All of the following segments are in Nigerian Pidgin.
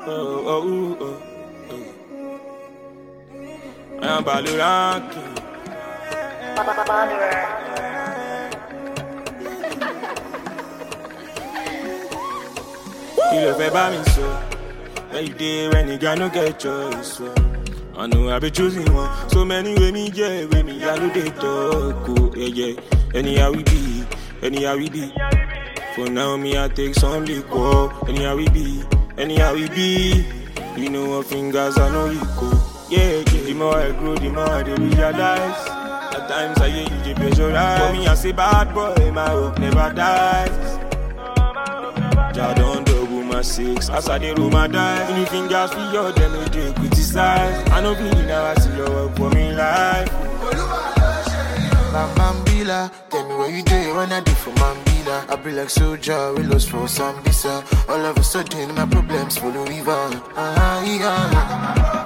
oh, oh, oh, oh. I am Baloranki. Kí ló fẹ́ bá mi sọ? Where you dey when nigga no get choice? So. I know I be choosing one. So many way me yeah, way me I do they talk. Oh, yeah, yeah. Anyhow we be, anyhow we be. For now me I take some liquor. Anyhow we be, anyhow we be. You know what fingers I know you go. Yeah, yeah. The more I grow, the more I dey realize. At times I hear you dey pressurize. For me I say bad boy, my hope never dies. Jah don double my six as I dey roll my dice. Any fingers for your them no dey criticize. I no be now I see your work for me life. My Mambila, tell me where you dey when I do for Mambila. I be like soldier, we lost for Sambisa. All of a sudden, my problems follow river. Ah, yeah.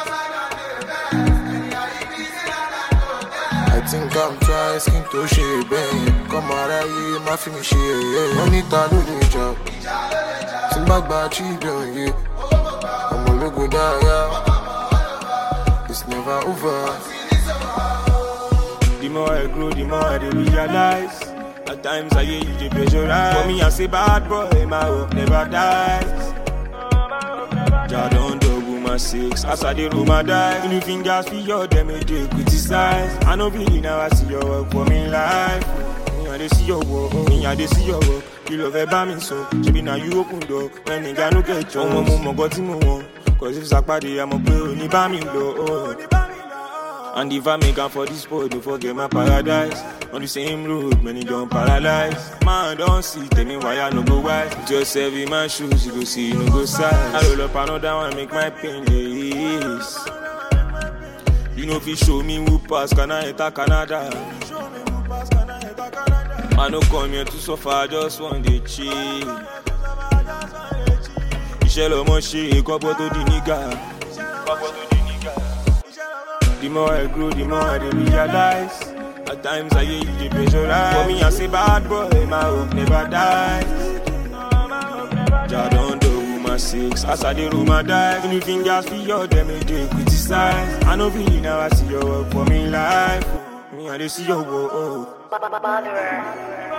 I think I'm trying skin to share, babe. Come out of here, my film share, yeah. Money ta do the job. Simba gba children, yeah. I'm a logo die, yeah. It's never over. The more I grow, the more I dey realize. At times I hear you dey pressurize. For me I say bad boy, my hope never dies. Jah don double my six as I dey roll my dice. Any fingers for your them no dey criticize. I no be now I see your work for me life. Me I dey see your work, me I dey see your work. Kí ló fẹ́ bá mi sọ? Ṣebí na you open door when nigga no get chance. Ọmọ mo mọ̀ nǹkan tí mo wọ̀n. Cause if sàpàdé àmọ̀ pé ò ní bá mi lọ. Oh. And if I make am for this boy, don't forget my paradise. On the same road, many don't paralyze. Man, don't see, tell me why I no go wise. Put yourself in my shoes, you go see, you no go size. I roll up another one, make my pain less. You know if you show me who pass, can I enter Canada? I no come here to suffer, I just want to chill. Iṣẹ́ lọmọ ṣe, kọ́pọ̀ tó di nígà. Kọ́pọ̀ tó di nígà. The more I grow, the more I dey realize. At times I hear you dey pressurize. For me, I say bad boy, my hope never dies. Jah don double my six as I dey roll my dice. Any fingers for your them no dey criticize. I no be now I see your work for me life. Me I dey see your work. Oh. Botherer.